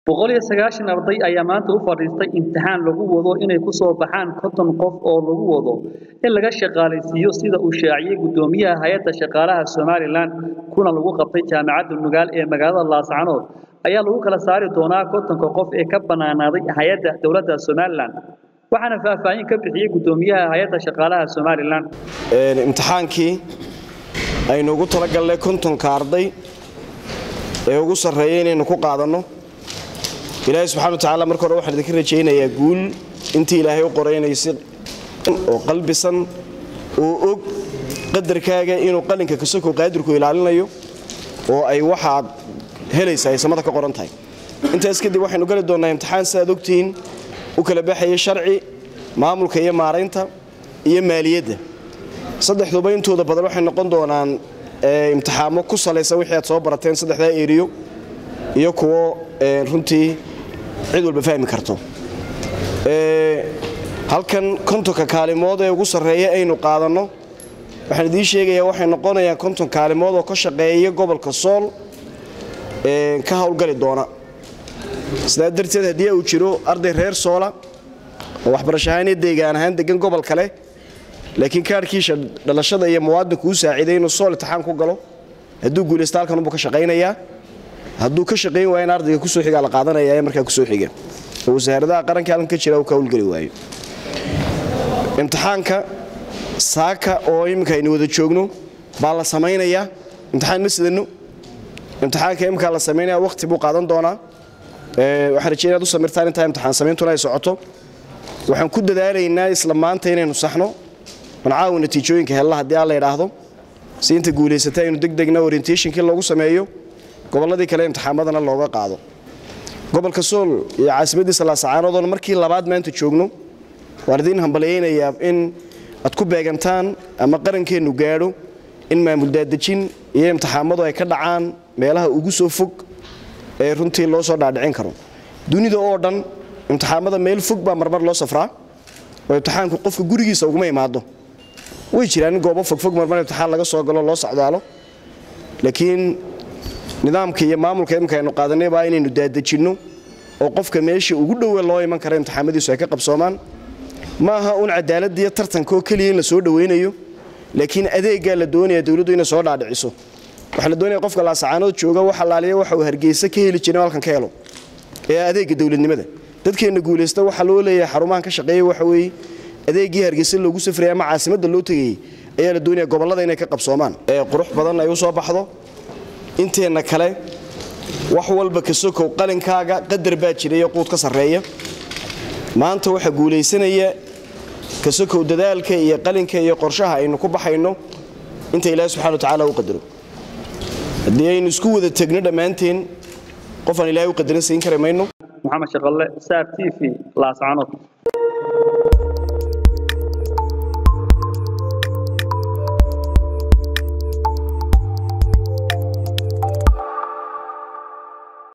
boqol iyo sagaashan arday ayaa maanta u fadhiistay imtixaan lagu wado inay ku soo baxaan konton qof oo lagu wado in laga shaqaalaysiiyo sida uu shaaciyey guddoomiyaha hay-adda shaqaalaha somalilan kuna lagu qabtay jaamacadda nugaal ee magaalada laascanood ayaa lagu kala saari doonaa kontonka qof ee ka bannaanaaday hay-adda dowladda somalilan waxaana faahfaahin ka bixiyey guddoomiyaha hay-adda shaqaalaha somalilan imtixaankii aynu ugu talagalnay kontonka arday ee ugu sarreeya inaynu ku qaadanno ilaahay subxana watacaala marka hore waxaan idinka rajaynayaa guul intii ilaahay u qoraynaysa oo qalbisan oo og qadarkaaga inuu qalinka kasoko qaadirku ilaalinayo oo ay waxaad helaysa ay samada ka qoran tahay intaas kadib waxaynu gali doonnaa imtixaan sidaad ogtihiin u kala baxaya sharci maamulka iyo maaraynta iyo maaliyadda saddexduba intooda badan waxay noqon doonaan imtixaamo ku salaysan wixii aad soo barateen saddexdaa eriyo iyo kuwo runtii cid walba fahmi karto halkan kontonka kaalimood ee ugu sarreeya aynu qaadanno waxaan idiin sheegayaa waxay noqonayaan konton kaalimood oo ka shaqeeya gobolka sool ka howlgali doona sidaa darteed haddii uu jiro arday reer soola oo waxbarasho ahaan iyo deegaan ahaan degan gobol kale laakiin kaarhkiisha dhalashada iyo muwaadinku u saaciiday inuu sool intixaan ku galo hadduu guulaysta halkanunbuu ka shaqaynayaa hadduu ka shaqayn waaya in ardayga kusoo xigaa la qaadanaya ee markaa kusoo xiga oo wasaaradaha qaranka halkan ka jira uu ka howlgeli waayo imtixaanka saaka oo iminka aynu wada joogno baa la samaynayaa imtixaan ma sidano imtixaanka iminkaa la samaynaya waqti buu qaadan doonaa waxaan rajey inaad u samirtaan intaa imtixaan sameyntuna ay socoto waxaan ku dadaalaynaa isla maanta inaynu saxno mancaawi natiijooyinka hella haddii aan la idhaahdo si inta guulaysata aynu degdegna orientationkii loogu sameeyo gobolladii kale imtixaamadana looga qaado gobolka sool iyo caasimadiisa laasacaanoodon markii labaad maanta joogno waan idiin hambalyaynayaa in aad ku beegantaan ama qarankeennu gaadho in maamul daadejin iyo imtixaamadu ay ka dhacaan meelaha ugu soo fog ee runtii loo soo dhaadhicin karo dunida oo dhan imtixaamada meel fog baa marmar loo safraa oo imtixaanku qofka gurigiisa uguma imaado way jiraan in goobo fogfog marmar imtixaan laga soo galo loo socdaalo laakiin nidaamka iyo maamulka imika aynu qaadanay baa inaynu daadejinno oo qofka meesha ugu dhowe loo iman kara imtixaamadiisu ay ka qabsoomaan ma aha un cadaaladda iyo tartanka oo keliya in la soo dhowaynayo laakiin adeeggaa la doonaya dowladdu inay soo dhaadhiciso waxaa la doonaya qofka laasacaanood jooga wax allaaliya waxa uu hargeysa ka heli jiray halkan ka helo ee adeegga dowladnimada dadkeenna guulaysta waxaa loo leeyahay xarumahan ka shaqeeya waxa weeye adeeggii hargeysa loogu safraya ama caasimadda loo tegayey ayaa la doonaya gobollada inay ka qabsoomaan ee qurux badan ay u soo baxdo inteenna kale wax walba ka sokow qalinkaaga qadar baa jira iyo quud ka sarreeya maanta waxaa guulaysanaya ka sokow dadaalka iyo qalinka iyo qorshaha aynu ku baxayno inta ilaahi subxana watacaala u qadaro haddii aynu isku wada tegno dhammaanteen qofaan ilaahay u qadarin siin kari mayno maxamed shaqalle saar t v laascanood